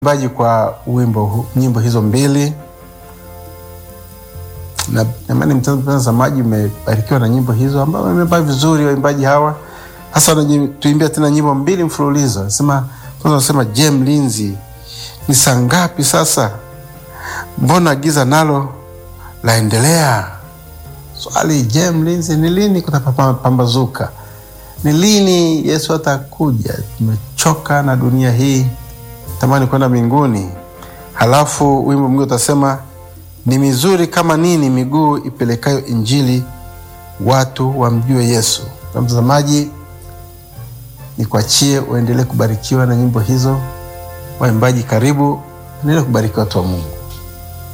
Waimbaji kwa wimbo hu- nyimbo hizo mbili na jamani, mtazamaji, umebarikiwa na nyimbo hizo ambao wameimba vizuri waimbaji hawa. Hasa wanatuimbia tena nyimbo mbili mfululizo. Nasema kwanza, nasema je, mlinzi, ni saa ngapi sasa? Mbona giza nalo laendelea? Swali, je, mlinzi, ni lini kutapambazuka? Ni lini Yesu atakuja? Tumechoka na dunia hii, tamani kwenda mbinguni. Halafu wimbo mwingine utasema ni mizuri kama nini miguu ipelekayo Injili, watu wamjue Yesu. Na mtazamaji, nikuachie uendelee kubarikiwa na nyimbo hizo. Waimbaji, karibu, endelee kubariki watu wa Mungu.